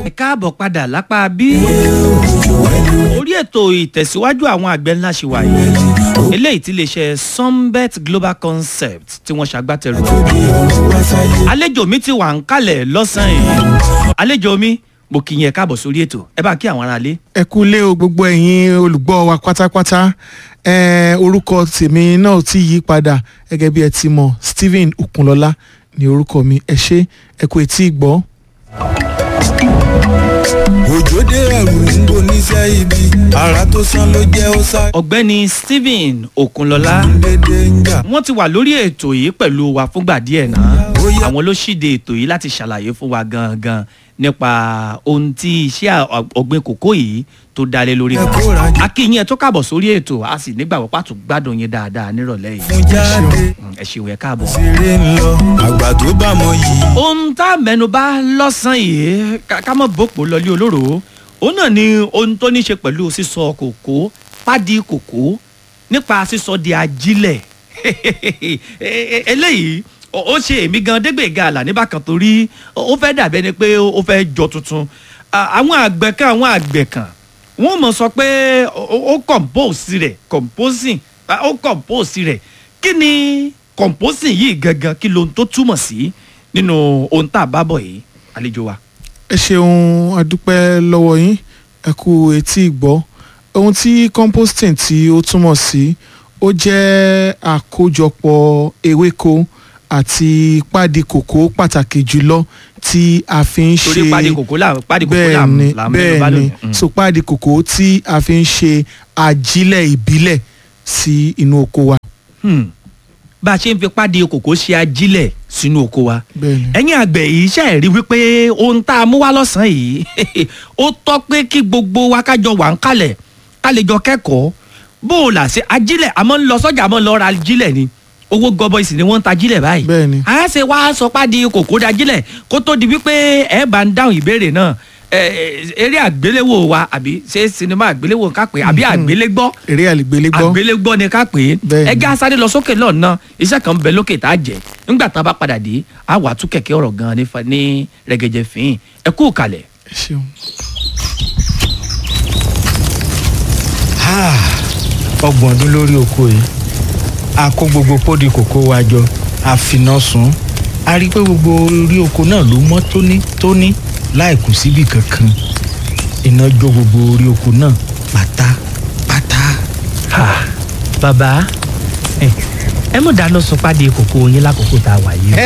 ẹ káàbọ̀ padà lápá bí. orí ètò ìtẹ̀síwájú àwọn àgbẹ̀ ńlá ṣì wà yìí eléyìí tí lè ṣe sunbet global concept tí wọ́n ṣàgbátẹrù. àlejò mi ti wà ń kalẹ̀ lọ́sàn-án yìí àlejò mi mo kì í yẹn káàbọ̀ sórí ètò ẹ bá kí àwọn aráalé. ẹ kú lé o gbogbo ẹ̀yin olùgbọ́ wa pátápátá ẹ orúkọ tèmi náà ti yí padà gẹ́gẹ́ bí ẹ ti mọ̀ Stephen Okunlọ́lá ni orúkọ mi ẹ ṣé ẹ kú etí ìgbọ́. òjòdè ẹrù ń bo níṣẹ́ ibi ara tó sán ló jẹ́ ó sá ọ̀gbẹ́ni Stephen Okunlọ́lá dédé ń jà. wọ́n ti wà lórí ètò yìí pẹ̀lú wa fúngbà díẹ̀ náà àwọn ló ṣíde ètò yìí láti ṣàlàyé fún wa gangan nípa ohun tí iṣẹ́ ọ̀gbìn kòkó yìí tó dalé lórí Ẹ kó ra jẹ. akínyìn ẹ tó káàbọ̀ sórí ètò a sì nígbàgbọ́ pàtó gbádùn yín dáadáa nírọ̀lẹ́ yìí fún jáde Mm, ẹ ṣeun ẹ káàbọ̀. ṣeré ń lọ àgbà tó bá mọ yìí. ohun tá a mẹ́nubà lọ́sàn-án yìí ká ká mọ̀ bòpò lọ́lé olóró òun náà ni ohun tó ní ṣe pẹ̀lú sísọ kòkó pádì kòkó nípa sísọ di ajílẹ̀ eléyìí ó ó ṣe èmi gan dégbèga àlà níbàkan torí ó fẹ́ dàbẹ́ ni pé ó fẹ́ jọ tuntun À- àwọn àgbẹ̀ kan àwọn àgbẹ̀ kan wọ́n mọ̀ sọ pé ó ó compose rẹ̀ composing à, ó compose rẹ̀ kí ni composing yìí gangan kí lohun tó túmọ̀ sí nínú ohun tá a bá bọ̀ yìí àlejò wa. ẹ ṣeun adúpẹ́ lọ́wọ́ yín ẹ kú etí ìgbọ́ ohun tí composting tí ó túmọ̀ sí ó jẹ́ àkójọpọ̀ ewéko àti pádi kòkó pàtàkì jùlọ tí a fi ń ṣe torí pàdé kòkó là pàdé kòkó là bẹ́ẹ̀ni là ń mẹ́nu bá bẹ́ẹ̀ni lónìí. Mm. so pádi kòkó tí a fi ń ṣe ajílẹ̀ ìbílẹ̀ sí inú oko wa Hmm. bá a ṣe ń fi pàdé kòkó ṣe ajílẹ̀ sínú oko wa bẹ́ẹ̀ni. ẹ̀yin àgbẹ̀ yìí ṣe rí wípé ohun tá a mú wá lọ́sàn-án yìí ó tọ́ pé kí gbogbo wa kájọ wà ń kalẹ̀ ká lè jọ kẹ́kọ̀ọ́ bó o là ṣe ajílẹ̀ àmọ́ ń lọ sọ́jà àmọ́ ń lọ ra ajílẹ̀ ni owó gọbọi sì ni wọ́n ń ta ajílẹ̀ báyìí Bẹ́ẹ̀ni. a ṣe wá sọ pàdé kòkó dajílẹ̀ kó tó di wípé ẹ bá ń dáhùn ìbéèrè náà ẹ, ẹ, eré àgbéléwò wa àbí ṣé sinimá àgbéléwò ká pè é àbí àgbélégbọ́ eré àlìgbélégbọ́ àgbélégbọ́ ni ká pè é Bẹ́ẹ̀ni. ẹgá sáré lọ sókè lọ́nà iṣẹ́ kan ń bẹ lókè tá a jẹ nígbà tá a bá padà dé a wà tún kẹ̀kẹ́ ọ̀rọ̀ gan ní fa- ní rẹ̀gẹ̀jẹ̀ fín ẹ kú kalẹ̀. ẹ ṣeun. ọgbọ̀n ọdún lórí oko yìí a kó gbogbo pódi kòkó wa jọ a finá sun a rí i pé gbogbo orí oko náà ló mọ́ tónítóní láì kù síbì kankan iná jó gbogbo orí oko náà pátápátá. bàbá ẹ mọ̀ dáná sun pàdé kòkó yín lákòókò tá a wà yìí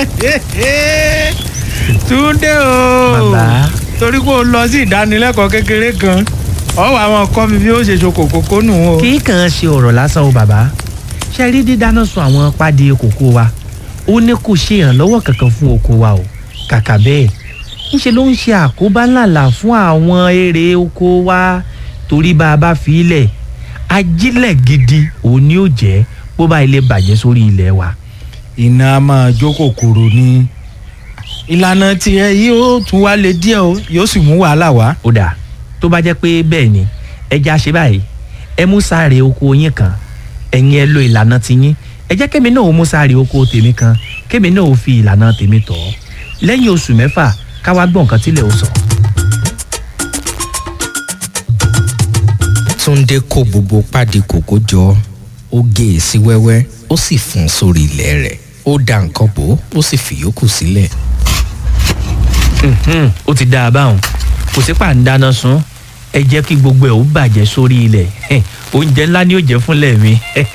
túndé o Bàbá. torí kó o lọ sí ìdánilẹ́kọ̀ọ́ kékeré kan ọwọ́ àwọn kọ́ mi bí ó ṣe ṣoko kòkó nù o. kì í kàn ṣe ọ̀rọ̀ lásán o bàbá ṣe rí dídáná sun àwọn pàdé kòkó wa ó ní kò ṣe ìrànlọ́wọ́ kankan fún oko wa o kàkà bẹ́ẹ̀ ńṣe ló ń ṣe àkóbá ńláńlá fún àwọn èrè oko wa torí bá a bá fi ilẹ̀ ajílẹ̀ gidi òun ni ó jẹ́ bó bá ilé bàjẹ́ sórí ilẹ̀ wa. iná a máa jó kòkòrò ni ìlànà tiẹ̀ yóò tún wá lé díẹ̀ o yóò sì mú wàhálà wá. ó dà tó bá jẹ́ pé bẹ́ẹ̀ ni ẹja ṣe báyìí ẹ mú sáré oko yín kan ẹ̀yin ẹ lo ìlànà tiyín ẹ jẹ́ kémi náà ó mú sáré oko tèmi kan kémi náà ó fi ìlànà tèmi tọ̀ ọ́ lẹ́yìn oṣù mẹ́fà káwá gbọ́ nǹkan tílẹ̀ ó sọ. Túndé kó gbogbo pádi kòkó jọ ó gé e sí wẹ́wẹ́ ó sì fún un sórí ilẹ̀ rẹ̀ ó da nǹkan bò ó ó sì fìyókù sílẹ̀. Mhm, ó ti dáa báwọn kò sí pàǹdáná sun ẹ jẹ́ kí gbogbo ẹ̀ ó bàjẹ́ sórí ilẹ̀ Heh, oúnjẹ ńlá ni ó jẹ́ fúnlẹ̀ mi.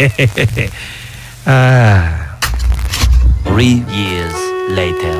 Ah. Three years later.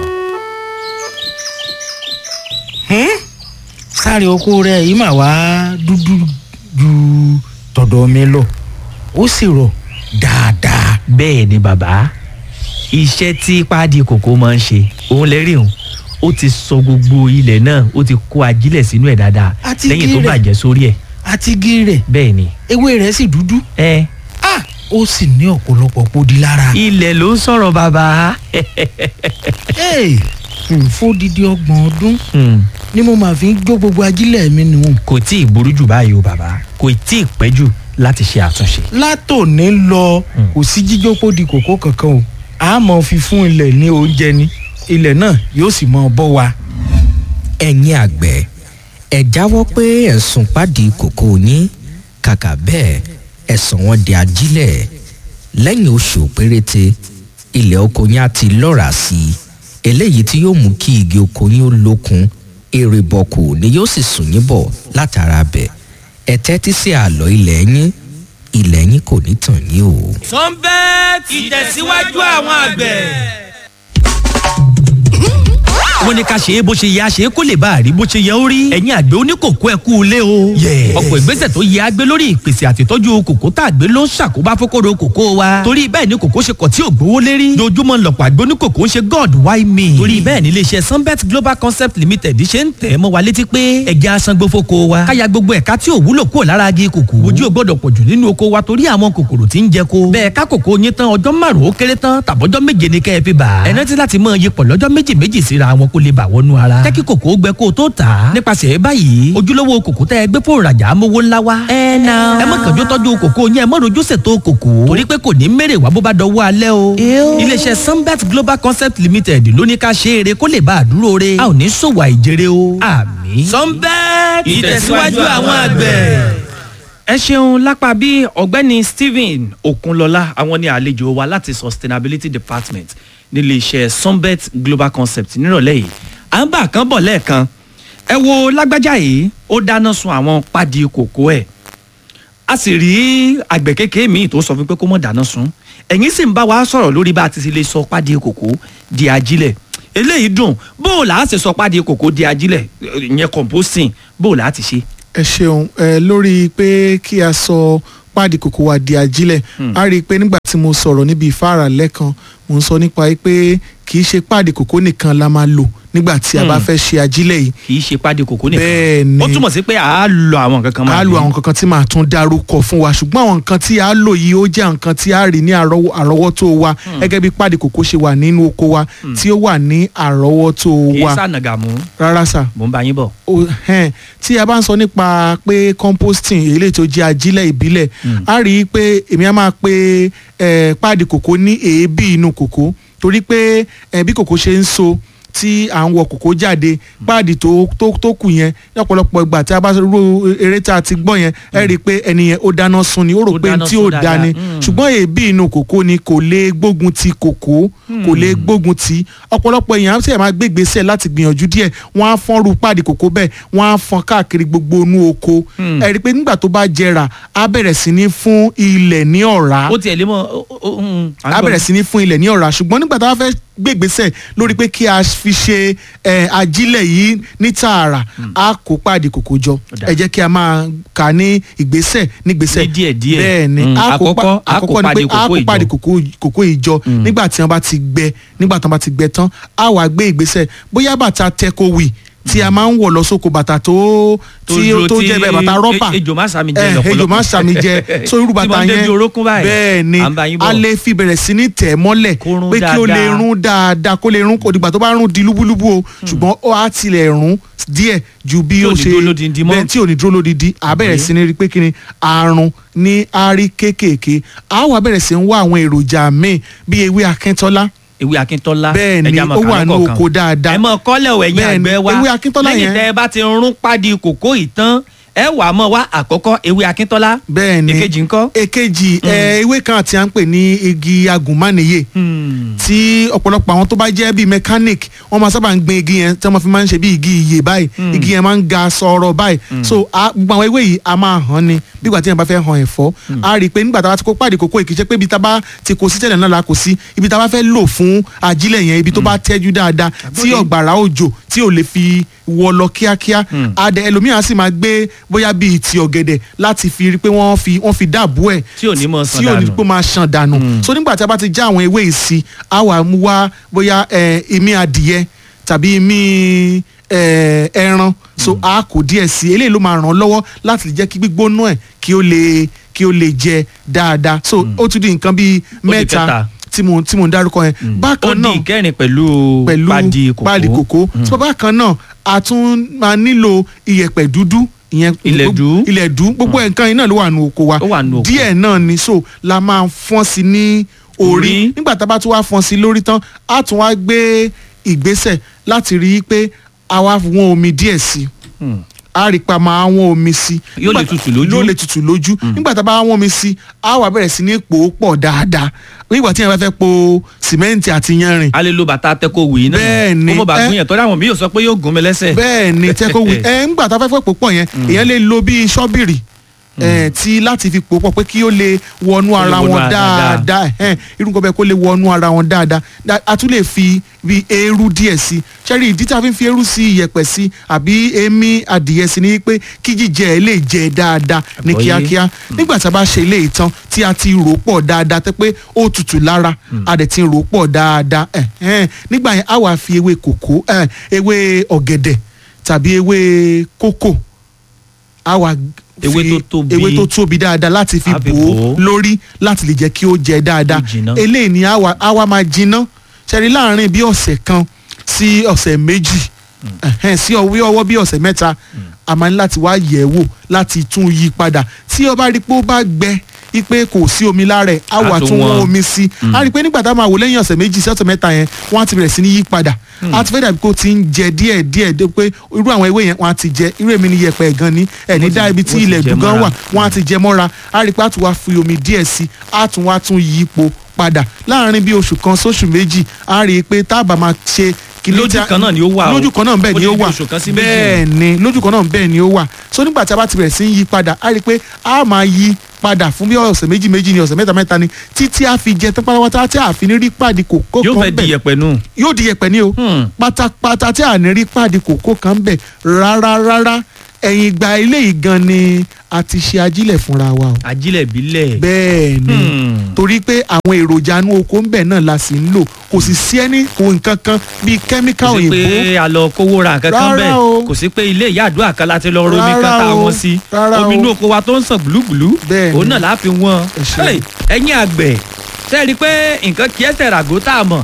sáré oko rẹ̀ yìí mà wá dúdú ju tọ̀dọ̀ mi lọ ó sì rọ̀ dáadáa. bẹ́ẹ̀ ni bàbá iṣẹ́ tí páàdì kòkó máa ń ṣe òun lè rí òun ó ti sọ gbogbo ilẹ̀ náà ó ti kó ajílẹ̀ sínú ẹ̀ dáadáa Àti lẹ́yìn tó igi rẹ̀. bàjẹ́ sórí ẹ̀ àti igi rẹ̀ bẹ́ẹ̀ ni ewé rẹ̀ sì dúdú ẹ ah ó sì ní ọ̀pọ̀lọpọ̀ pòdì lára. ilẹ̀ ló ń sọ̀rọ̀ bàbá Hey, hmm, fódìdí ọgbọ̀n ọdún Hmm, ni mo máa fi ń jó gbogbo ajílẹ̀ mi nù. kò tí ì burú jù báyìí o bàbá kò tí ì pẹ́ jù láti ṣe àtúnṣe. látòní lọ kò sí jíjó pòdì kòkó kankan o a mọ̀ fi fún ilẹ̀ ní oúnjẹ ni ilẹ̀ náà yóò sì mọ̀ bọ́ wa. ẹ̀yin àgbẹ̀ ẹ̀ jáwọ́ pé ẹ̀sùn pàdé kòkó yín kàkà bẹ́ẹ̀ ẹ̀sùn wọn di ajílẹ̀ lẹ́yìn oṣù péréte ilẹ̀ oko yín á ti lọ́ra sí i eléyìí tí yóò mú kí igi oko yín ó lókun èrè bọ̀kù ni yóò sì sùn yín bọ̀ látara bẹ̀ ẹ tẹ́tí sí àlọ́ ilẹ̀ yín ilẹ̀ yín kò ní tàn yín o. sunbet ìtẹ̀síwájú àwọn àgbẹ̀. wọ́n ní ká ṣe é bó ṣe yẹ a ṣe é kó lè bá a rí bó ṣe yẹ ó rí. ẹ̀yin àgbẹ̀ oníkòkó ẹ kú ilé o. ọ̀pọ̀ ìgbésẹ̀ tó yẹ agbé lórí ìpèsè àtìtọ́jú kòkó tá a gbé ló ń ṣàkóbá fókòrò kòkó wa. torí bẹ́ẹ̀ ni kòkó ṣe kọ̀ tí ò gbówó lérí. dojúmọ́ lọ̀pọ̀ àgbẹ̀ oníkòkó ń ṣe god why me. torí bẹ́ẹ̀ ni iléeṣẹ́ sunbet global concept limited ṣe ń tẹ̀ mọ́ wa létí pé ẹja asangbó fóko wa. káya gbogbo ẹ̀ka tí ò wúlò kúrò lára agi kòkó. ojú ò gbọ́dọ̀ pọ̀jù nínú oko wa torí àwọn kòkòrò tí ń jẹ ko. bẹ́ẹ̀ ká kòkó yín tán ọjọ́ márùn-ún ó kéré tán tàbọ́jọ́ méje ni kẹ́ ẹ fi bà. ẹ rántí láti mọ iye pọ̀ lọ́jọ́ méjì méjì síra wọn kó lè bà wọnú ara. jẹ́ kí kòkó gbẹ kó o tó tà á. nípasẹ̀ báyìí ojúlówó kòkó tẹ́ ẹ gbé fún ìrajà amówó ńlá wa. ẹ na. ẹ má kànjú tọ́jú kòkó yẹn ẹ má rojú ṣètò kòkó. torí pé kò ní mèrè wá bó bá dọwọ́ alẹ́ o. iléeṣẹ́ sunbet global concept limited ló ní ká ṣe eré kó lè bá a dúró re. a ò ní ṣòwò àìjèrè o. àmì. sunbet ìtẹ̀síwájú àwọn àgbẹ̀ ẹ ṣeun lápá bí ọ̀gbẹ́ni stephen okunlọlá àwọn ní àlejò wa láti sustainability department nílé iṣẹ́ sunbet global concept nírọ̀lẹ́ yìí à ń bà kán bọ̀ lẹ́ẹ̀kan ẹ wo lágbájá yìí ó dáná sun àwọn pádì kòkó ẹ̀ a sì rí àgbẹ̀ kékeré míì tó sọ fún pé kó mọ̀ dáná sun ẹ̀yìn sì ń bá wa sọ̀rọ̀ lórí bá a ti lè sọ pádì kòkó di ajílẹ̀ eléyìí dùn bó o là á sì sọ pádì kòkó di ajílẹ̀ ìyẹn composting bó o là á ti ṣe ẹ ṣeun ẹ lórí pé kí a sọ páàdì kòkó wa di ajílẹ̀ a rí i pé nígbà tí mo sọ̀rọ̀ níbi ìfáàrà lẹ́kan mo ń sọ nípa pé kì í ṣe páàdì kòkó nìkan la máa lò nígbà tí a bá fẹ́ ṣe ajílẹ̀ yìí kì í ṣe pádì kòkó nìkan Bẹ́ẹ̀ ni. ó túmọ̀ sí pé à á lo àwọn nǹkan kan a lo àwọn kankan tí màá tún dárúkọ fún wa ṣùgbọ́n àwọn nǹkan tí a lò yìí ó jẹ́ nǹkan tí a rí ní àrọ́wọ́- àrọ́wọ́tó wa gẹ́gẹ́ bí páàdì kòkó ṣe wà nínú oko wa tí ó wà ní àrọ́wọ́tó kì í wa sànàgàmú rárá sà mò ń bá yín bọ̀. o- ẹn, tí a bá ń sọ nípa pé composting eléyìí tó jẹ́ ajílẹ̀ ìbílẹ̀ a rí i pé èmi á máa pe eh, páàdì kòkó ní èébì inú kòkó torí pé eh, bí kòkó ṣe ń so tí à ń wọ kòkó jáde páàdì tó tó tó kù yẹn ní ọ̀pọ̀lọpọ̀ ìgbà tí a bá rú eré tá a ti gbọ́ yẹn ẹ rí i pé ẹni yẹn ó dáná sun ni ó rò Ó pé dáná tí sun ò dáadáa. dání Mm. ṣùgbọ́n èébì inú kòkó ni kò lè gbógun ti kòkó kò lè gbógun ti ọ̀pọ̀lọpọ̀ èèyàn á sì máa gbé ìgbésẹ̀ láti gbìyànjú díẹ̀ wọ́n á fọ́n ru páàdì kòkó bẹ́ẹ̀ wọ́n á fọ́n káàkiri gbogbo inú oko Hmm. ẹ rí i pé nígbà tó bá jẹrà á bẹ̀rẹ̀ sí ní fún ilẹ̀ ní ọ̀rá ó tiẹ̀ lé mọ́ ó- ó- mm, à ń á gbọ́. bẹ̀rẹ̀ sí ní fún ilẹ̀ ní ọ̀rá ṣùgbọ́n nígbà tá a fẹ́ gbé ìgbésẹ̀ lórí pé kí a fi ṣe ẹ, ajílẹ̀ yìí ní tààrà á kó páàdì kòkó jọ dáa. ẹ jẹ́ kí a máa kà ní ìgbésẹ̀ nígbésẹ̀ Ní díẹ̀díẹ̀. bẹ́ẹ̀ ni Mm, á kó pa- àkọ́kọ́, á kó àkọ́kọ́ ni páàdì pé á kòkó kó ìjọ. páàdì kòkó kòkó ìjọ nígbà tí wọ́n bá ti gbẹ nígbà tí wọ́n bá ti gbẹ tán á wàá gbé ìgbésẹ̀ bóyá bàtà tẹkọwì tí a máa ń wọ̀ lọ sóko bàtà tó tí ó tó jẹ́ bẹ́ẹ̀ bàtà rọ́bà ejò má sàmì jẹ ẹ lọ́pọ̀lọpọ̀ ejò máa sàmì jẹ so irú Tí bàtà wọ́n débi yẹn orókún báyìí. bẹ́ẹ̀ ni À ń bá yín bọ̀. a lè fi bẹ̀rẹ̀ sí ní tẹ̀ mọ́lẹ̀ Kó rún pé kí ó lè dáadáa. rún dáadáa kó lè rún kò dìgbà tó bá rún di lúbúlúbú o ṣùgbọ́n ó á tilẹ̀ rún díẹ̀ ju bí Tí ò ó ní ṣe dúró lódindi mọ́. bẹ́ẹ̀ tí ò ní dúró lódindi à bẹ̀rẹ̀ sí ní rí pé kí ni àrùn ní àárí kéékèèké à wà bẹ̀rẹ̀ sí ń wá àwọn èròjà míì bí ewé akíntọ́lá ewé akíntọ́lá Bẹ́ẹ̀ ni, ẹja mọ̀ ó kà wà ní lọ́kọ̀ọ̀kan. oko dáadáa. ẹ mọ kọ́lẹ̀ ò ẹ̀yin Bẹ́ẹ̀ ni, àgbẹ̀ wa ewé akíntọ́lá lẹ́yìn yẹn- tẹ́ ẹ bá ti rún pádì kòkó yìí tán ẹ wà á mọ̀ wá àkọ́kọ́ ewé akíntọ́lá bẹ́ẹ̀ ni èkejì ńkọ́. èkejì ẹ, ewé kan tí a ń pè ní igi agùnmánìyè tí ọ̀pọ̀lọpọ̀ àwọn tó bá jẹ́ bíi mechanic wọ́n máa sábà ń gbin igi yẹn tí wọ́n fi máa ń ṣe bí igi iye báyìí igi yẹn máa ń ga sọ̀rọ̀ báyìí so a- gbogbo àwọn ewé yìí a máa hàn ni bígbà tí yẹn bá fẹ́ hàn ẹ̀fọ́ a rí i pé nígbà tá a bá ti kó pàdé kókó ìkíṣẹ́ pé ibi tá a bá ti kó sí tẹ́lẹ̀ náà la kó sí ibi tá a bá fẹ́ lò fún ajílẹ̀ yẹn ibi tó bá tẹ́jú dáadáa tí ọ̀gbàrá òjò tí ò lè fi wọ lọ kíákíá adẹ ẹlòmíràn sì máa gbé bóyá bíi ti ọ̀gẹ̀dẹ̀ láti fi rí i pé wọ́n fi wọ́n fi dáàbò ẹ̀ tí ò ní mọ̀ sàn tí ò ní dànù. pé máa ṣàn dànù so nígbà tí a bá ti já àwọn ewé yìí sí a wà mú wá bóyá ẹ, ìmí adìyẹ tàbí ìmí ẹ, ẹran so a kò díẹ̀ sí eléyìí ló máa ràn án lọ́wọ́ láti lè jẹ́ kí gbígbóná ẹ̀ kí ó lè kí ó lè jẹ dáadáa so ó tún di nǹkan bíi mẹ́ta kẹta. tí mo tí mo ń dárúkọ yẹn ó bákan di náà ìkẹrin pẹ̀lú pẹ̀lú pádì kòkó páàdì kòkó tí bákan náà a tún máa nílò iyẹ̀pẹ̀ dúdú ìyẹn Ilẹ̀dú. ilẹ̀dú gbogbo nǹkan yìí náà ló wà nù oko wa Ó wà nù oko. díẹ̀ náà ni so la máa fọ́n sí ní orí Orí. nígbà tá a bá tún wá fọ́n sí lórí tán a tún wá gbé ìgbésẹ̀ láti rí i pé a wá wọ́n omi díẹ̀ sí i Hmm. a rí pa máa wọ́n omi sí i Yóò lè Nígbà- tutù lójú. yóò lè tutù lójú nígbà tá a bá wọ́n omi sí i a wá bẹ̀rẹ̀ sí ní pò ó pọ̀ dáadáa nígbà tí yẹn bá fẹ́ po sìmẹ́ǹtì àti yanrìn a lè lo bàtà tẹ́kọ̀ wì náà Bẹ́ẹ̀ ni. kó mọ̀ bá Ẹ- gún yẹn tọ́jú àwọn mi yóò sọ pé yóò gún mi lẹ́sẹ̀. bẹ́ẹ̀ ni tẹ́kọ̀ wí ẹ ńgbà tá a fẹ́ fẹ́ pò pọ̀ yẹn èèyàn lè lo bíi ṣọ́bìrì ẹ tí láti fi pò pọ̀ pé kí ó lè wọnú lè ara wọnú wọn ara dáadáa. dáadáa ẹhẹ́n, irú nǹkan bẹ́ẹ̀ kó lè wọnú ara wọn dáadáa Dá- a tún lè fi bí eérú díẹ̀ sí ṣẹ́rí ìdí tí a fi ń fi eérú sí iyẹ̀pẹ̀ sí àbí èémí adìyẹ sí ni pé kí jíjẹ ẹ lè jẹ dáadáa ní Àgbọ́yé. kíákíá nígbà tí a bá ṣe ilé ìtàn tí a ti rò pọ̀ dáadáa tẹ́ pé ó tutù lára a dẹ̀ ti rò pọ̀ dáadáa ẹ̀hẹ́n, nígbà yẹn a wà fi ewé kòkó ẹ̀, ewé ọ̀gẹ̀dẹ̀ tàbí ewé kókò a wà Ewé fi tó tóbi. ewé tó tóbi dáadáa láti fi A fi bò bò ó ó. lórí láti lè jẹ́ kí ó jẹ dáadáa Kó jiná. eléyìí ni a wà a wà máa jiná ṣẹ́rí láàrin bí ọ̀sẹ̀ kan sí ọ̀sẹ̀ méjì ẹ̀hẹ́n, sí ọwọ́ ọwọ́ bí ọ̀sẹ̀ mẹ́ta a máa ní láti wá yẹ̀ ẹ́ wò láti tún yí padà tí ó bá rí pé ó bá gbẹ ipe kò sí omi lára ẹ̀ á A wà tún tún wọ́n wọ́n. omi sí a rí i pé nígbà tá a máa wò lẹ́yìn ọ̀sẹ̀ méjì sí ọ̀sẹ̀ mẹ́ta yẹn wọ́n á ti bẹ̀rẹ̀ sí ní yí padà a ti fẹ́ dàbí kó ti ń jẹ díẹ̀ díẹ̀ dé pé irú àwọn ewé yẹn wọ́n á ti jẹ irú èmi ni yẹpẹ̀ gan ni ẹ̀ ní Wọ́n ti- dá ibi tí wọ́n ti ilẹ̀ jẹ dùgán mọ́ra. wà wọ́n á ti jẹ mọ́ra a rí i pé a tún wá fi omi díẹ̀ sí i a tún wá tún yí ipò padà láàrin bí oṣù kan sóṣù méjì a rí i pé tá a bá máa ṣe kìlí Lójú tí a- kan náà ni ó wà o. lójú kan náà bẹ́ẹ̀ Ó ni ti ó di wà oṣù kan sí méjì. bẹ́ẹ̀ ni lójú kan náà bẹ́ẹ̀ ni ó wà so nígbà tí a bá ti bẹ̀rẹ̀ sí ń yí padà a rí i pé a máa yí padà fún bí ọ̀sẹ̀ méjì méjì ni ọ̀sẹ̀ mẹ́ta mẹ́ta ni títí a fi jẹ tán pátápátá tí a fi ní rí pàdé kòkó yóò kan fẹ́ di bẹ̀ yẹpẹ̀ nù. yóò di yẹpẹ̀ ní o Hmm. pátápátá tí a ní rí pàdé kòkó kan bẹ̀ rárá rárá ẹ̀yìn ìgbà eléyìí gan ni a ti ṣe ajílẹ̀ fúnra wa o ajílẹ̀ bílẹ̀. bẹ́ẹ̀ ni Hmm. torí pé àwọn èròjà inú oko ń bẹ̀ náà la sì ń lò kò sì sí ẹni kò nǹkan kan bíi kẹ́míkà kò sí òyìnbó pé a lọ kówó ra nǹkan kan Rárá bẹ́ẹ̀ o. kò sí pé ilé ìyá àdúrà kan láti lọ romi kan Rárá tá a o. wọn sí Rárá omi o. inú oko wa tó ń sàn gbùlúgbùlú Bẹ́ẹ̀ òun ni. náà láàfin wọn Ẹ ṣeun. Hey, ẹ̀yin àgbẹ̀ ṣe rí i pé nǹkan kí ẹsẹ̀ ràgó tá a mọ̀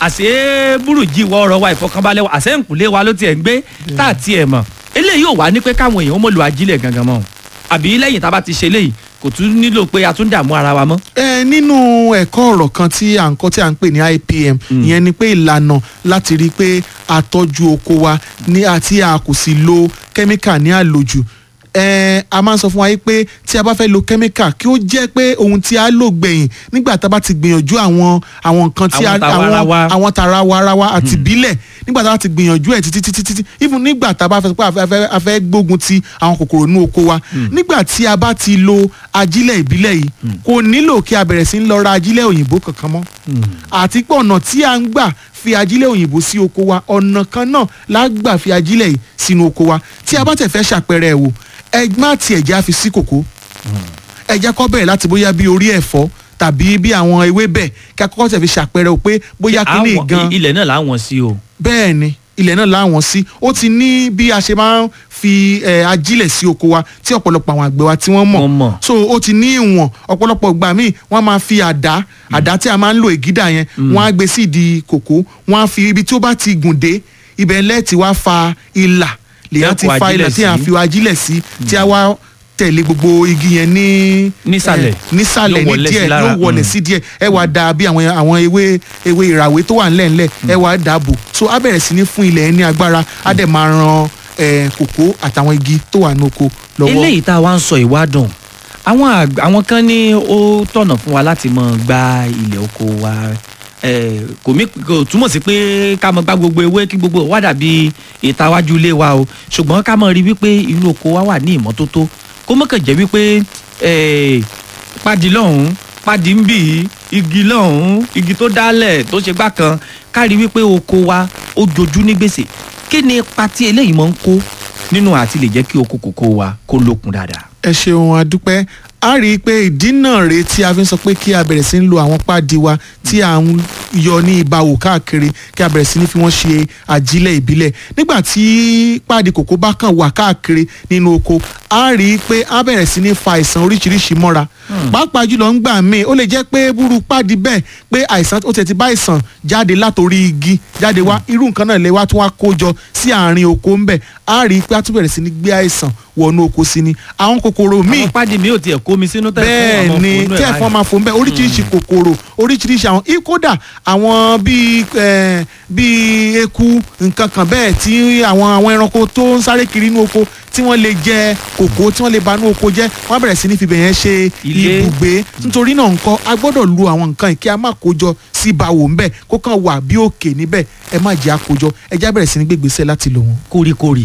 àṣé burújí wọ ọ̀rọ̀ wa ìfọkànbalẹ̀ wa àṣẹ nkùlé wa ló tiẹ̀ ń gbé tá a tiẹ̀ mọ̀ eléyìí ò wá ní pé káwọn èèyàn ó mọ̀ lo ajílẹ̀ gangan mọ́ àbí lẹ́yìn tá a bá ti ṣe eléyìí kò tún nílò pé a tún dààmú ara wa mọ́. ẹ nínú ẹ̀kọ́ ọ̀rọ̀ kan tí à ń kọ́ tí à ń pè ní IPM ìyẹn ni pé ìlànà láti rí i pé a tọ́jú oko wa ní àti a kò sì lo kẹ́míkà ní àlòjù ẹ a máa ń sọ fún wa yìí pé tí a bá fẹ́ lo kẹ́míkà kí ó jẹ́ pé ohun tí a lò gbẹ̀yìn nígbà tá a bá ti gbìyànjú àwọn àwọn nǹkan tí a Àwọn tàwarawa. àwọn tara warawa àti bílẹ̀ nígbà tá a ti gbìyànjú ẹ̀ títí títí títí even nígbà tá a bá fẹ́ pé a fẹ́- a fẹ́- a fẹ́ gbógun ti àwọn kòkòrò inú oko wa nígbà tí a bá ti lo ajílẹ̀ ìbílẹ̀ yìí kò nílò kí a bẹ̀rẹ̀ sí ń lọ ra ajílẹ̀ òyìnbó kankan mọ́ àti pé ọ̀nà tí a ń gbà fi ajílẹ̀ òyìnbó sí oko wa ọ̀nà kan náà la gbà fi ajílẹ̀ yìí sínú oko wa tí a bá tẹ̀ fẹ́ ṣàpẹẹrẹ ẹ̀ wò ẹ má tiẹ̀ já fi sí kòkó ẹ jẹ́ kó bẹ̀rẹ̀ láti bóyá bí orí ẹ̀fọ́ tàbí bí àwọn ewébẹ̀ kí a kọ́kọ́ tẹ̀ fi ṣàpẹẹrẹ o pé bóyá kíní Àwọn- gan ilẹ̀ náà làwọn sí o. bẹ́ẹ̀ ni ilẹ̀ náà láwọn sí ó ti ní bí a ṣe máa ń fi eh, ajílẹ̀ sí oko wa tí ọ̀pọ̀lọpọ̀ àwọn àgbẹ̀ wa tí wọ́n mọ̀ Wọ́n mọ̀. so ó ti ní ìwọ̀n ọ̀pọ̀lọpọ̀ ìgbà míì wọ́n máa fi àdá àdá tí a máa ń lo ègídà yẹn wọ́n á gbé sí ìdí kòkó wọ́n á fi ibi tí ó bá ti gùn dé ibẹ̀ lẹ́ẹ̀tì wá fa ìlà lèyàn ti Lẹ́kọ̀ọ́ fa ìlà ajílẹ̀ tí a sí. fi ajílẹ̀ sí tí a wá tẹ̀lé gbogbo igi yẹn ní Nísàlẹ̀. eh, nísàlẹ̀ Yóò ní wọlé sí díẹ̀ lára. yóò wọlé Mm. sí díẹ̀ ẹ wàá da bí àwọn àwọn ewé ewé ìràwé tó wà ńlẹ̀ ńlẹ̀ ẹ wàá dàbò so á bẹ̀rẹ̀ sí ní fún ilẹ̀ ẹ ní agbára á dẹ̀ máa ran eh, kòkó àtàwọn igi tó wà ní oko lọ́wọ́. eléyìí tá a wá ń sọ ìwádùn àwọn àg- àwọn kan ní ó tọ̀nà fún wa láti mọ gba ilẹ̀ oko wa Eh, kò mí kò túmọ̀ sí pé ká mọ gbá gbogbo ewé kí gbogbo wá dàbí ìta wájú ilé wa o ṣùgbọ́n ká mọ rí wípé inú oko wa wà ní ìmọ́tótó kó mọ̀ kàn jẹ́ wípé eh, pàdí lọ́hùn-ún pàdí ń bì í igi lọ́hùn-ún igi tó dálẹ̀ tó ṣe gbá kan ká rí wípé oko wa ó jojú ní gbèsè kí ni ipa tí eléyìí máa ń kó nínú àti lè jẹ́ kí oko kòkó wa kó lókun dáadáa. ẹ ṣeun adúpẹ́ a rí i pé ìdí náà rèé tí a fi ń sọ pé kí a bẹ̀rẹ̀ sí ń lo àwọn páàdì wa tí à ń yọ ní ìbáwò káàkiri kí a bẹ̀rẹ̀ sí ní fi wọ́n ṣe àjílẹ̀ ìbílẹ̀ nígbà tí páàdì kòkó bá kàn wà káàkiri nínú oko a rí i pé a bẹ̀rẹ̀ sí ní fa àìsàn oríṣiríṣi mọ́ra pàápàá jùlọ ń gbà míì ó lè jẹ́ pé búrú páàdì bẹ́ẹ̀ pé àìsàn ó tẹ̀ ti bá àìsàn jáde látòrí igi jáde wá irú nǹkan náà lè wá tún wá kó jọ sí àárín oko ń bẹ̀ a rí i pé a tún bẹ̀rẹ̀ sí ní gbé àìsàn wọnú oko sí ni àwọn kòkòrò míì àwọn pàdé mi ò tiẹ̀ kó mi sínú tẹ̀ bẹ́ẹ̀ ni tí ẹ̀fọn máa fò ń bẹ́ oríṣiríṣi kòkòrò oríṣiríṣi àwọn i- kódà àwọn bíi eh, bíi eku nǹkan kan bẹ́ẹ̀ tí àwọn àwọn ẹranko tó ń sáré kiri inú oko tí wọ́n lè jẹ kòkó tí wọ́n lè ba inú oko jẹ́ wọ́n á bẹ̀rẹ̀ sí ní fi bẹ̀yẹn ṣe Ilé. ibùgbé nítorí náà nǹkan a gbọ́dọ̀ lu àwọn nǹkan yìí kí a má kójọ sí báwo ńbẹ kó kàn wà bí òkè níbẹ̀ ẹ má jẹ́ àkójọ ẹ já bẹ̀rẹ̀ sí ní gbégbèsè láti lò wọ́n. kórìkórì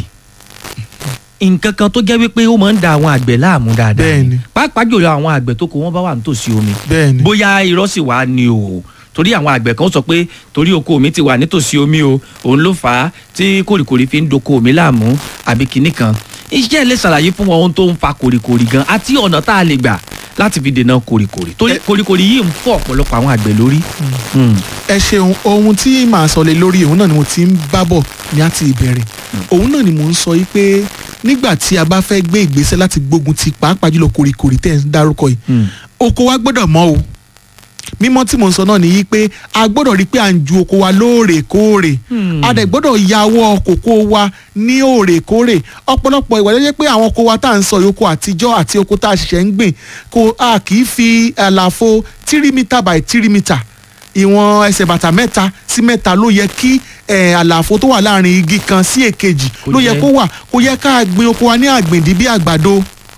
nǹkan kan tó jẹ́ wípé ó máa ń da àwọn àgbẹ̀ láàmú dáadáa Bẹ́ẹ̀ni. ni pàápàá jùlọ àwọn àgbẹ̀ tó kó wọn bá wà nítòsí omi bẹ́ẹ̀ni bóyá irọ́ sì wá ni o torí àwọn àgbẹ̀ kan sọ pé torí oko mi ti wà nítòsí omi o òun ló fà á tí kórìkórì fi ń doko mi láàmú àbí kinní kan iṣẹ́ lè ṣàlàyé fún wọn ohun tó ń fa kórìkórì gan àti ọ̀nà tá a lè gbà láti fi dènà kórìkórì torí Ẹ- kórìkórì yìí ń fọ́ ọ̀pọ̀lọpọ̀ àwọn àgbẹ̀ lórí. Mm. ẹ ṣeun ohun tí màá sọ lé lórí òun náà ni mo ti ń bá bọ̀ ní àti ìbẹ̀rẹ̀ òun náà ni mò ń sọ yìí pé nígbà tí a bá fẹ́ gbé ìgbésẹ̀ láti gbógun ti pàápàá jùlọ kòrìkòrì tẹ̀ ń dárúkọ yìí Mm. oko wa gbọ́dọ̀ mọ́ o mímọ́ tí mò ń sọ náà nìyí pé a gbọ́dọ̀ rí i pé à ń ju oko wa lóòrèkóòrè Hmm. a dẹ̀ gbọ́dọ̀ yàwọ́ kòkó wa ní òòrèkóòrè ọ̀pọ̀lọpọ̀ ìwà ló jẹ́ pé àwọn oko wa tá à ń sọ yìí oko àtijọ́ àti oko tá a ṣẹ̀ṣẹ̀ ń gbìn kò a kì í fi àlàfo tírímítà by tírímítà ìwọ̀n ẹsẹ̀ bàtà mẹ́ta sí mẹ́ta ló yẹ kí eh, àlàfo tó wà láàrin igi kan sí èkejì Kó ló yẹ jẹ́. kó wà kó yẹ ká gbin oko wa ní àgbìndí bí àgbàdo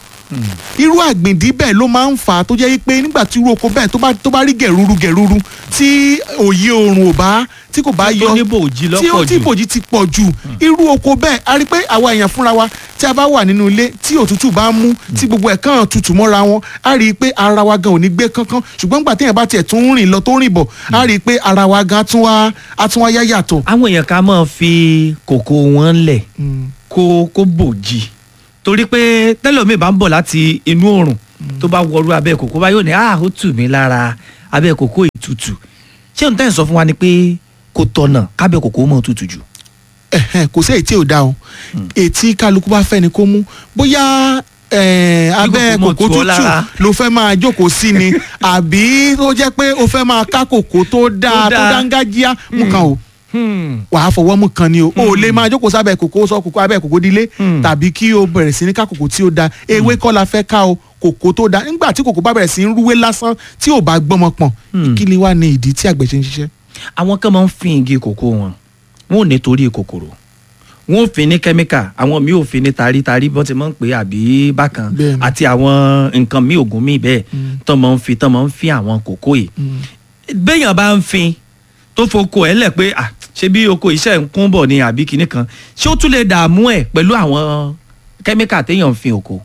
irú àgbìndí bẹ́ẹ̀ ló máa ń fà á tó jẹ́ pé nígbà tí irú oko bẹ́ẹ̀ tó bá tó bá rí gẹ̀rúrú gẹ̀rúrú tí òye oòrùn ò bá tí kò bá yọ tó ní bòójì tí ó lọ́pọ̀ tí jù bòjì ti pọ̀ jù irú oko bẹ́ẹ̀ a rí pé àwa èèyàn fúnra wa tí a bá wà nínú ilé tí òtútù bá mú tí gbogbo ẹ̀ kàn tutù mọ́ra wọn a rí i pé ara wa gan ò ní gbé kánkán ṣùgbọ́n nígbà téèyàn bá tiẹ̀ tún rìn lọ tó rìn bọ̀ a rí i pé ara wa gan á tún wá á tún wá yá yàtọ̀. àwọn èèyàn ká máa fi kòkó wọn lẹ̀ kó kó bòjì torí pé tẹ́lọ̀mí bá ń bọ̀ láti inú oòrùn tó bá wọrú abẹ́ kòkó bá yóò ní ah ó tù mí lára abẹ́ kòkó ìtutù ṣé n tẹ́ ń sọ fún wa ni pé kò tọ̀nà kábẹ́ kòkó mọ̀ tutù jù. Ẹ̀hẹ́n, kò sí èyí tí ò dá o ètí kálukú bá fẹ́ ni kó mú bóyá eh, abẹ́ kòkó mọ̀ kòkó tù ọ́ tútù lára. ló fẹ́ máa jókòó sí ni àbí ó jẹ́ pé o fẹ́ máa ká kòkó tó dáa Tó tó dáa. dángájíá mú kan o Hmm. wàá fọwọ́ mú kan ni o o lè máa jókòó sábẹ́ kòkó sọ kòkó abẹ́ kòkó dílé Hmm. tàbí kí o bẹ̀rẹ̀ sí ní ká kòkó tí ó da ewé kọ́ la fẹ́ ká o kòkó tó da nígbà tí kòkó bá bẹ̀rẹ̀ sí ń rúwé lásán tí ò bá gbọ́mọ pọ̀n Hmm. kí ni wàá ní ìdí tí àgbẹ̀ ṣe ń ṣiṣẹ́. àwọn kan máa ń fin igi kòkó wọn wọn ò ní torí kòkòrò wọn ò fin ní kẹ́míkà àwọn míì ò fin ní tarí-tarí bọ́n ti máa ń pè é àbí bákan Bẹ́ẹ̀ni. àti àwọn nǹkan míì ògùn míì bẹ́ẹ̀ tán máa ń fi tán máa ń fin àwọn kòkó yìí béèyàn bá ń fin tó foko ẹ̀ lẹ̀ pé ah, ṣé bí oko iṣẹ́ ń kún bọ̀ ni àbí kinní kan ṣé ó tún lè dààmú ẹ̀ pẹ̀lú àwọn kẹ́míkà téèyàn ń fin oko.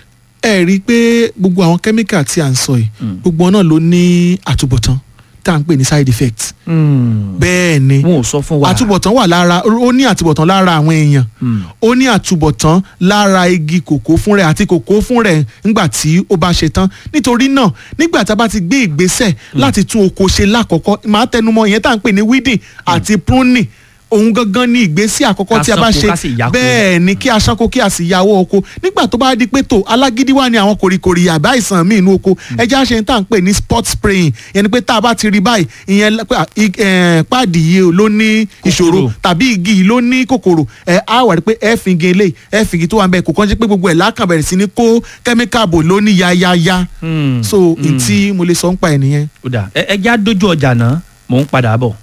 ẹ rí i pé gbogbo àwọn kẹ́míkà tí à ń sọ yìí Mm. gbogbo wọn náà ló ní àtúbọ̀tán tá à ń pè ní side effect bẹ́ẹ̀ ni wọn ò sọ fún wa. àtúbọ̀tán wà lára ó ní àtúbọ̀tán lára àwọn èèyàn Mm. ó ní àtúbọ̀tán lára igi kòkó fún rẹ̀ àti kòkó fún rẹ̀ nígbà tí ó bá ṣe tán nítorí náà nígbà tá a bá ti gbé ìgbésẹ̀ láti tún oko ṣe lákọ̀ọ́kọ́ màá tẹnumọ́ ìyẹn tá à ń pè ní weeding àti pruning òun gangan ni ìgbésẹ̀ àkọ́kọ́ Ká tí a bá ṣánko, ṣe ká sì yáko. bẹ́ẹ̀ ni kí a ṣánko kí a sì yàwó oko nígbà tó bá di pé tó alágídí wà ní àwọn kòrìkòrì àbá àìsàn míì inú oko ẹja ṣe ń tà ń pè ní spot spraying ìyẹn ni pé tá a bá ti rí báyìí ìyẹn lẹ- pé, à, ig- eh, páàdì yìí o ló ní ìṣòro Kòkòrò. tàbí igi yìí ló ní kòkòrò ẹ á wà rí pé ẹ fi igi eléyìí ẹ fi igi tó wà ń bẹ kò kàn ṣe pé gbogbo ẹ̀ lákàn bẹ̀rẹ̀ sí ní kó kẹ́míkà bò ló ní yáyáyá Mm. so Mm. ntí mo lè sọ ń pa ẹ̀ nìyẹn. ó dà ẹ ẹ já dójú ọjà náà mò ń padà bọ̀.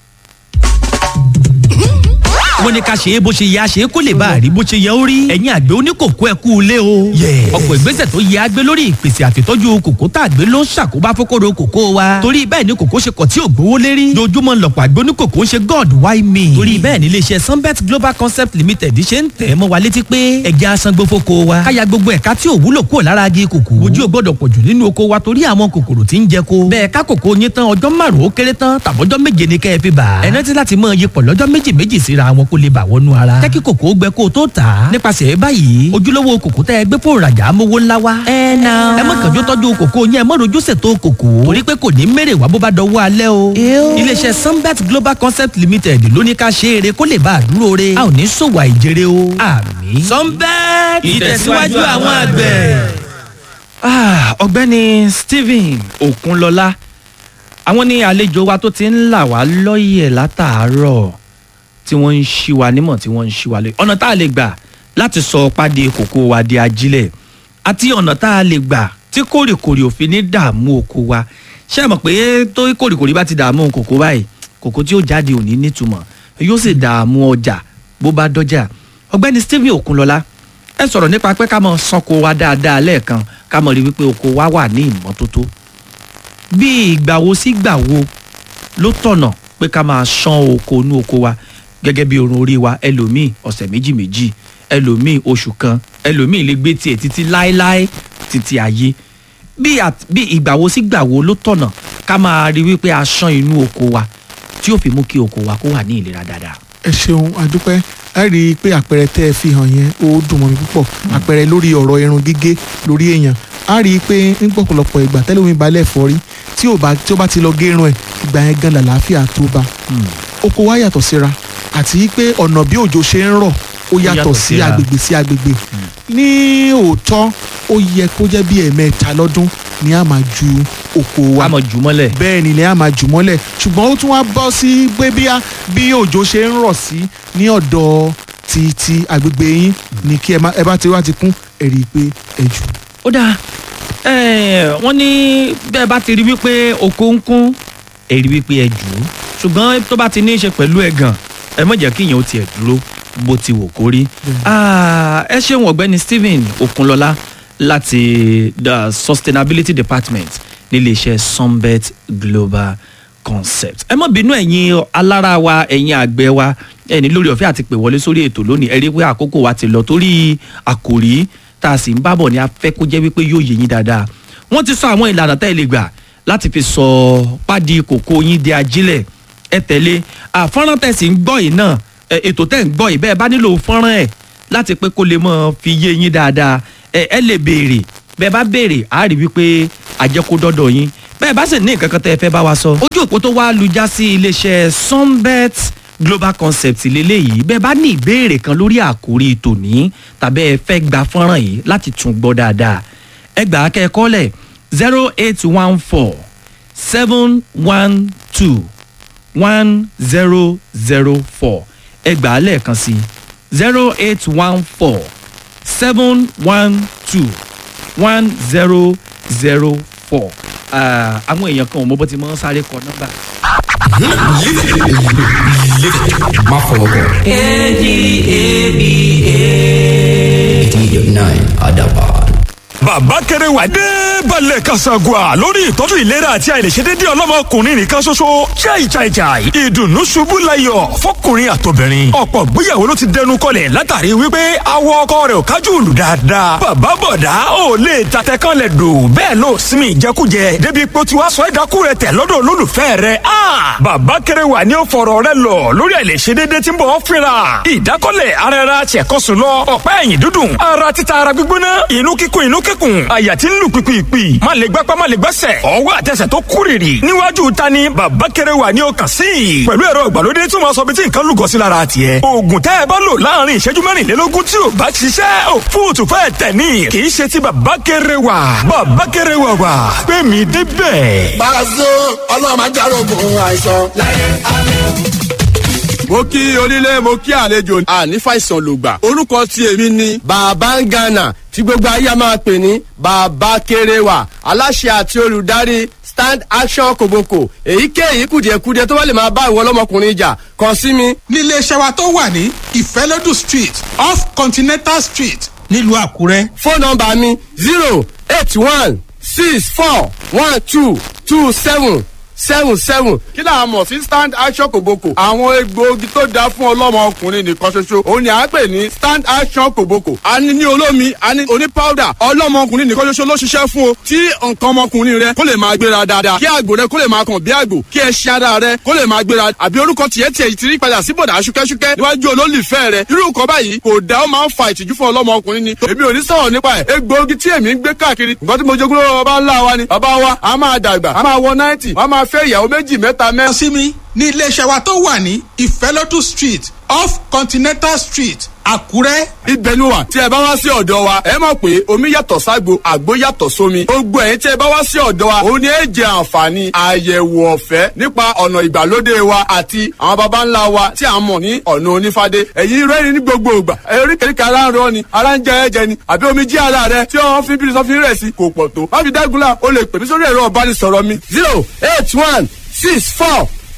wọ́n ní ká ṣe é bó ṣe yẹ a ṣe é kó lè bá a rí bó ṣe yẹ ó rí. ẹ̀yin àgbẹ̀ oníkòkó ẹ kú ilé o. ọ̀pọ̀ ìgbésẹ̀ tó yẹ agbé lórí ìpèsè àtìtọ́jú kòkó tá a gbé ló ń ṣàkóbá fókòrò kòkó wa. torí bẹ́ẹ̀ ni kòkó ṣe kọ̀ tí ò gbówó lérí. dojúmọ́ lọ̀pọ̀ àgbẹ̀ oníkòkó ń ṣe god why me. torí bẹ́ẹ̀ ni iléeṣẹ́ sunbet global concept limited ṣe ń tẹ̀ mọ́ wa létí pé ẹja asangbó fóko wa. káya gbogbo ẹ̀ka tí ò wúlò kúrò lára agi kòkó. ojú ò gbọ́dọ̀ pọ̀jù nínú oko wa torí àwọn kòkòrò tí ń jẹ ko. bẹ́ẹ̀ ká kòkó yín tán ọjọ́ márùn-ún ó kéré tán tàbọ́jọ́ méje ni kẹ́ ẹ fi bà. ẹ rántí láti máa yípo lọ́jọ́ méjì méjì síra wọn kó lè bà wọnú ara. jẹ́ kí kòkó gbẹ kó o tó tà á. nípasẹ̀ báyìí ojúlówó kòkó tẹ́ ẹ gbé fún ìrajà amówó ńlá wa. ẹ na. ẹ má kànjú tọ́jú kòkó yẹn ẹ má rojú ṣètò kòkó. torí pé kò ní mèrè wá bó bá dọwọ́ alẹ́ o. iléeṣẹ́ sunbet global concept limited ló ní ká ṣe eré kó lè bá a dúró re. a ò ní ṣòwò àìjèrè o. àmín. sunbet ìtẹ̀síwájú àwọn àgbẹ̀. Ah, ọ̀gbẹ́ni stephen okunlọlá àwọn ní àlejò wa tó ti ń là wá lọ́yẹ̀ látàárọ̀ tí wọ́n ń ṣí wa nímọ̀ tí wọ́n ń ṣí wa lé ọ̀nà tá a lè gbà láti sọ pàdé kòkó wa di ajílẹ̀ àti ọ̀nà tá a lè gbà tí kórìkòrì òfin ní dààmú oko wa ṣé ẹ mọ̀ pé tó kórìkòrì bá ti dààmú kòkó báyìí kòkó tí ó jáde ò ní nítumọ̀ yóò sì dààmú ọjà bó bá dọ́jà ọ̀gbẹ́ni stephen okunlọ́lá ẹ sọ̀rọ̀ nípa pé ká mọ sanko wa dáadáa lẹ́ẹ̀kan ká mọ̀ rí wípé oko wa wà ní ìmọ́tótó bí ìgbà wo sí ìgbà wo ló tọ̀nà pé ká máa ṣán oko inú oko wa gẹ́gẹ́ bí orun orí wa ẹlòmíì ọ̀sẹ̀ méjì méjì ẹlòmíì oṣù kan ẹlòmíì lè gbé tiẹ̀ títí láéláé títí ayé bí at- bí ìgbà wo sí ìgbà wo ló tọ̀nà ká máa rí wípé a ṣán inú oko wa tí yóò fi mú kí oko wa kó wà ní ìlera dáadáa. ẹ ṣeun àdúpẹ́ ẹ rí i pé àpẹẹrẹ tẹ́ ẹ fi hàn yẹn ó dùn mọ́ mi púpọ̀ àpẹẹrẹ lórí ọ̀rọ̀ irun gígé lórí èèyàn a rí i pé ní pọ̀pọ̀lọpọ̀ ìgbà tẹ́lẹ̀wé balẹ̀ fọ́rí tí ò bá tí ó bá ti lọ gé irun ẹ̀ ìgbà yẹn gan làlàáfíà tó bá oko wa yàtọ̀ síra àti pé ọ̀nà bí òjò ṣe ń rọ̀ ó yàtọ̀ yàtọ̀ sí síra. agbègbè sí agbègbè ní òótọ́ ó yẹ kó jẹ́ bí ẹ̀ẹ̀mẹ́ta lọ́dún ni a máa ju oko wa a mọ̀ jù mọ́lẹ̀. bẹ́ẹ̀ ni ilẹ̀ á máa jù mọ́lẹ̀ ṣùgbọ́n ó tún wá bọ́ sí pé bí a- bí òjò ṣe ń rọ̀ sí ní ọ̀dọ̀ ti ti agbègbè yín ni kí ẹ má- ẹ bá ti wá ti kún ẹ rí i pé ẹ jù. ó dáa ẹẹ wọ́n ní bẹ́ẹ̀ bá ti rí wípé oko ń kún ẹ rí wípé ẹ jù ú ṣùgbọ́n tó bá ti ní í ṣe pẹ̀lú ẹ̀gàn ẹ má jẹ́ kí ìyẹn ó tiẹ̀ dúró bó ti wò kó rí. Ah, ẹ ṣeun ọ̀gbẹ́ni stephen okunlọ́lá láti the sustainability department níléeṣẹ́ sunbet global concept. ẹ má bínú ẹ̀yin alára wa ẹ̀yin àgbẹ̀ wa ẹni lórí ọ̀fẹ́ àti pè wọlé sórí ètò lónìí ẹ rí pé àkókò wa ti lọ torí àkòrí tá a sì ń bábọ̀ ni a fẹ́ kó jẹ́ wípé yóò yé yín dáadáa wọ́n ti sọ àwọn ìlànà tá ẹ lè gbà láti fi sọ pádì kòkó yín di ajílẹ̀ ẹ tẹ̀lé àfọ́nrán tẹ̀sí ń gbọ́ yìí náà ẹ, ètò tẹ̀ ń gbọ́ yìí bẹ́ẹ̀ bá nílò fọ́nrán ẹ̀ láti pé kó lè mọ̀ fi yé yín dáadáa ẹ ẹ lè béèrè bẹ́ẹ̀ bá béèrè á rí wípé àjẹkó dọ́dọ̀ yín bẹ́ẹ̀ bá sì ní nǹkan kan tẹ́ ẹ fẹ́ bá wa sọ. ojú òpó tó wá lu já sí iléeṣẹ́ sunbet global concept lélẹ́yìí bẹ́ẹ̀ bá ní ìbéèrè kan lórí àkórí tòní tàbí ẹ fẹ́ gba fọ́nrán yìí láti tún gbọ́ dáadáa ẹ gbà á kẹ́ ẹ kọ́lẹ̀ zero eight one four seven one two one zero zero four ẹ gbà á lẹ́ẹ̀kan sí zero eight one four seven one two one zero zero four àwọn èèyàn kan ò mọ bó ti mọ sáré kọ nọ́mbà. má fọwọ́ kọ. eighty nine adaban. bàbá kéré wà dé balẹ̀ kasagua lórí ìtọ́jú ìlera àti àìlèṣedédé ọlọ́mọkùnrin nìkan ṣoṣo jai jai jai ìdùnnú ṣubú layọ̀ fọkùnrin àtobìnrin ọ̀pọ̀ gbéyàwó ló ti dẹnu kọlẹ̀ látàrí wípé awọ ọkọ rẹ̀ ò kájú òlù dáadáa bàbá bọ̀dá ò lè tatẹ kan lẹ̀ dò bẹ́ẹ̀ ló sinmi ìjẹkújẹ débi pé ó ti wá sọ ẹ̀dákú rẹ̀ tẹ̀ lọ́dọ̀ olólùfẹ́ rẹ̀ a bàbá kéré wà ní ó fọ̀rọ̀ rẹ̀ lọ lórí àìlèṣedédé tí ń bọ̀ ọ́ fínra ìdákọ́lẹ̀ ara ẹra tiẹ̀kọ́sùn lọ ọ̀pá ẹ̀yìn dúdùn ara títa ara gbígbóná inú kíkún inú kíkún àyà tí ń lù pìpìpì má lè gbápá má lè gbẹ́sẹ̀ ọwọ́ àtẹsẹ̀ tó kúrìrì níwájú ta ni bàbá kéré wà ní ọkàn sí i pẹ̀lú ẹ̀rọ ìgbàlódé tí wọ́n sọ bí tí nǹkan lùgọ́ sí lára tiẹ̀ oògùn tẹ́ ẹ bá lò láàrin ìṣẹ́jú mẹ́rìnlélógún tí ò bá ṣiṣẹ́ ò fóòtù fẹ́ tẹ̀ ní kì í ṣe ti bàbá kéré wà bàbá kéré wà wà pé mi débẹ̀. Pàṣẹ ọlọ́run máa járógun àìsàn. mo kí onílé mo kí àlejò àní fàìsàn lògbà orúkọ tí èmi ni. bàbá ń gànà tí gbogbo ayé a máa pè ní bàbá kéréwà aláṣẹ àti olùdarí stand action kòbókò èyíkéyìí kùdìẹ̀kudiẹ tó bá lè máa bá ìwọ ọlọ́mọkùnrin jà kàn sí mi. nílé iṣẹ́ wa tó wà ní ìfẹ́lódù street off continental street nílùú àkúrẹ́. fóònù nọmba mi zero eight one six four one two two seven seven seven. kí là á mọ̀ sí stand action kòbókò. àwọn egbòogi tó dáa fún ọlọ́mọ ọkùnrin nìkan ṣoṣo òun ni à ń pè ní stand action kòbókò. a ní ní olómi a ní oní powder ọlọ́mọ ọkùnrin nìkan ṣoṣo ló ṣiṣẹ́ fún o. tí nǹkan ọmọkùnrin rẹ kó lè máa gbéra dáadáa kí àgbò rẹ kó lè máa kàn bí àgbò kí ẹṣin ara rẹ kó lè máa gbéra àbí orúkọ tiẹ̀ tiẹ̀ ti rí padà sí bọ̀dà ṣúkẹ́ṣúkẹ́ níwájú olólùfẹ́ rẹ irú nǹkan báyìí kò dá ó máa ń fa ìtìjú fún ọlọ́mọ ọkùnrin ni èmi ò ní sọ̀rọ̀ nípa ẹ̀ egbòogi tí èmi ń gbé káàkiri nǹkan tí mo jogún lọ́wọ́ bàbá ńlá wa ni bàbá wa a máa dàgbà a máa wọ náìtì wọ́n máa fẹ́ ìyàwó méjì mẹ́ta mẹ́. lọ sí mi ní ilé iṣẹ́ wa tó wà ní ìfẹ́lódù street off continental street àkúrẹ́. ibẹ̀ ni wà tí ẹ bá wá sí ọ̀dọ̀ wa ẹ mọ̀ pé omi yàtọ̀ ságbo àgbo yàtọ̀ sómi gbogbo ẹ̀yin tí ẹ bá wá sí ọ̀dọ̀ wa òun ni ẹ jẹ àǹfààní àyẹ̀wò ọ̀fẹ́ nípa ọ̀nà ìgbàlódé wa àti àwọn baba ńlá wa tí a mọ̀ ní ọ̀nà onífádé ẹ̀yin rẹ́ni ní gbogbo ìgbà eríkèéríkèé ara ń rọ ni ara ń jẹ ẹ̀jẹ̀ ni àbí omi jí ara rẹ tí wọ́n fi bírí sọ́fin rẹ̀ sí kò pọ̀ tó má fi dágunlá o lè pè mí sórí ẹ̀rọ ọ̀bánisọ̀rọ̀ mi zero eight one six four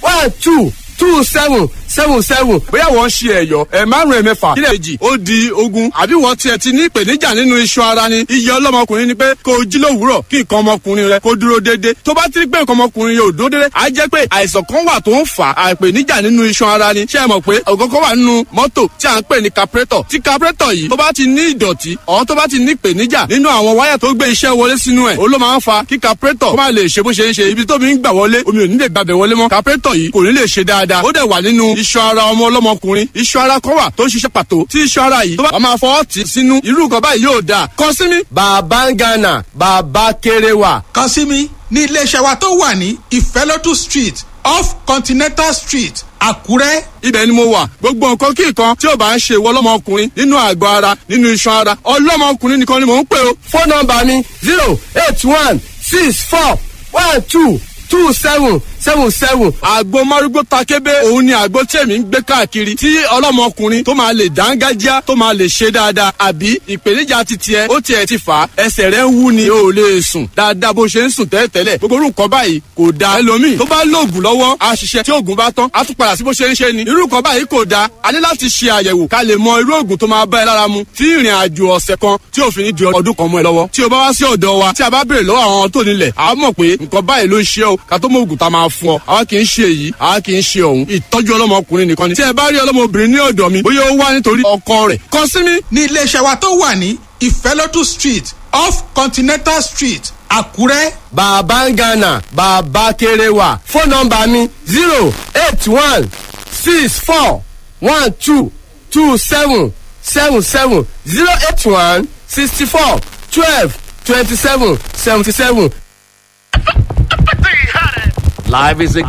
one two two seven seven seven bóyá wọ́n ń ṣe ẹ̀yọ́ ẹ̀ márùn-ún ẹ̀mẹ́fà kílẹ̀ èjì ó di ogun àbí wọ́n tiẹ̀ ti ní ìpèníjà nínú iṣan ara ni iye ọlọ́mọkùnrin ni pé kó o jí lówùúrọ̀ kí nǹkan ọmọkùnrin rẹ kó dúró déédé tó bá ti rí pé nǹkan ọmọkùnrin yóò dúró déédé á jẹ́ pé àìsàn kan wà tó ń fà á ìpèníjà nínú iṣan ara ni ṣé ẹ mọ̀ pé ọ̀gọ́gọ́ wà nínú mọ́tò tí à ń pè ní carburetor tí carburetor yìí tó bá ti ní ìdọ̀tí ọ̀ tó bá ti ní ìpèníjà nínú àwọn wáyà tó gbé iṣẹ́ wọlé sínú ẹ̀ ó ló máa ń fa kí carburetor kó má lè ṣe bó ṣe ń ṣe ibi tó mi ń gbà wọlé omi ò ní lè gbàbẹ̀ wọlé mọ́ carburetor yìí kò ní lè ṣe dáadáa ó dẹ̀ wà nínú iṣan ara ọmọ ọlọ́mọkùnrin iṣan ara kan wà tó ń ṣiṣẹ́ pàtó tí iṣan ara yìí tó bá máa fọwọ́ tì sínú irú nǹkan báyìí yóò dáa kàn sí mi. bàbá ń gánà bàbá kéré wà. kàn sí mi ní iléeṣẹ́ wa tó wà ní ìfẹ́lódù street off continental street àkúrẹ́. ibẹ̀ ni mo wà gbogbo nǹkan kí nǹkan tí ò bá ń ṣe ìwọ ọlọ́mọkùnrin nínú àgọ́ ara nínú iṣan ara ọlọ́mọkùnrin nìkan ni mò ń pè o. fóònù nọmba mi zero eight one six four one two two seven seven seven. àgbo márúgbó takébé òun ni àgbo tí èmi ń gbé káàkiri tí ọlọ́mọkùnrin tó máa lè dángájá tó máa lè ṣe dáadáa àbí ìpèníjà ti tiẹ̀ ó tiẹ̀ ti fà á ẹsẹ̀ rẹ̀ ń wú ni o ò lè sùn dáadáa bó ṣe ń sùn tẹ́lẹ̀tẹ́lẹ̀ gbogbo orú nǹkan báyìí kò da ẹlòmíì tó bá lóògùn lọ́wọ́ á ṣiṣẹ́ tí oògùn bá tán á tún padà sí bó ṣe ń ṣe ni irú nǹkan báyìí kò da a ní láti ṣe àyẹ̀wò ká lè mọ irú oògùn tó máa bá ẹ lára mu tí ìrìn àjò ọ̀sẹ̀ kan tí òfin ní di ọdún kan mọ́ ẹ lọ́wọ́ tí o bá wá sí ọ̀dọ̀ wa tí a bá béèrè lọ́wọ́ àwọn tó nílẹ̀ àá mọ̀ pé nǹkan báyìí ló ń ṣe o ká tó mọ oògùn tá a máa fún ọ àwa kì í ṣe èyí àwa kì í ṣe ọ̀hún ìtọ́jú ọlọ́mọkùnrin nìkan ni tí ẹ bá rí ọlọ́mọbìnrin ní ọ̀dọ̀ mi bóyá ó wá nítorí ọkọ rẹ̀ kàn sí mi. ní iléeṣẹ́ wa tó wà ní ìfẹ́lódù street off continental street àkúrẹ́. bàbá ń gánà bàbá kéré wà fóònù nọmba mi zero eight one six four one two two seven seven seven zero eight one sixty four twelve twenty seven seventy seven. Live is a